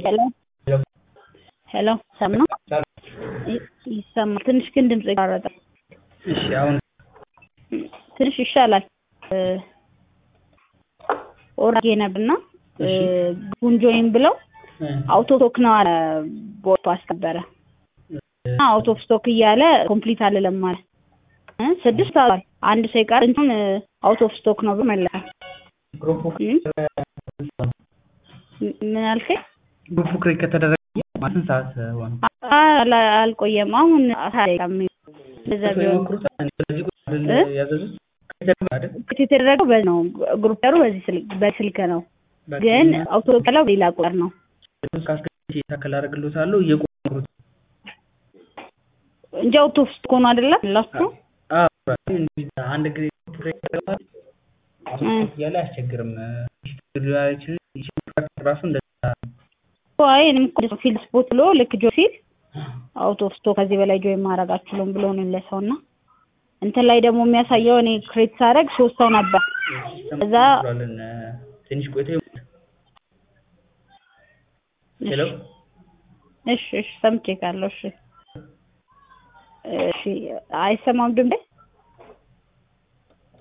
ሄሎ ሄሎ ሰም ነው ይ- ይሰማል። ትንሽ ግን ድምጽ ይቋረጣል። እሺ አሁን ትንሽ ይሻላል። ኦራጌ ነበርና እሺ። ጉንጆይን ብለው እ፣ አውቶ ስቶክ ነው አለ ቦቱ አስከበረ እና አውቶ ኦፍ ስቶክ እያለ ኮምፕሊት አልለም አለ እ ስድስት አሏል አንድ ሰው ይቀር እንትን አውት ኦፍ ስቶክ ነው ብሎ መለሰ። ግሩፕ እ? ም- ምን አልከኝ? ግሩፕ ክሬት ከተደረገ ማስንት ሰዓት ሆነ? አላ- አልቆየም። አሁን አሳይም እንደዛ ቢሆን ይሞክሩታል። እኔ በዚህ ቁጥር አይደል እ? ያዘዙት ከተደረገ አይደል? ክት የተደረገው በዚህ ነው። ግሩፐሩ በዚህ ስልክ በስልክ ነው፣ በቃ ግን እና አውቶ ቀላው ሌላ ቁጥር ነው። እሱን ካስገድቼ ታከል አደርግልዎታለሁ እየቆመሩት እንጂ አውቶ ኦፍ ስቶክ ሆኖ አይደለም ላችሁ አንድ ጊዜ ክሬት ከተደረገ እ። እያለ አያስቸግርም። ራሱ እንደዛ አይ እኔም እኮ ፊልድ ስፖት ብሎ ልክ ጆ ሲል አውት ኦፍ ስቶክ ከዚህ በላይ ጆይን ማድረግ አትችሉም ብሎ ነው ለሰው እና እንትን ላይ ደግሞ የሚያሳየው እኔ ክሬት ሳደርግ ሶስት ሰው ነበር። እዛ ብሏልን ትንሽ ቆይቶ ሄሎ እሺ እሺ ሰምቼ ካለው እሺ እሺ አይሰማም ድምጼ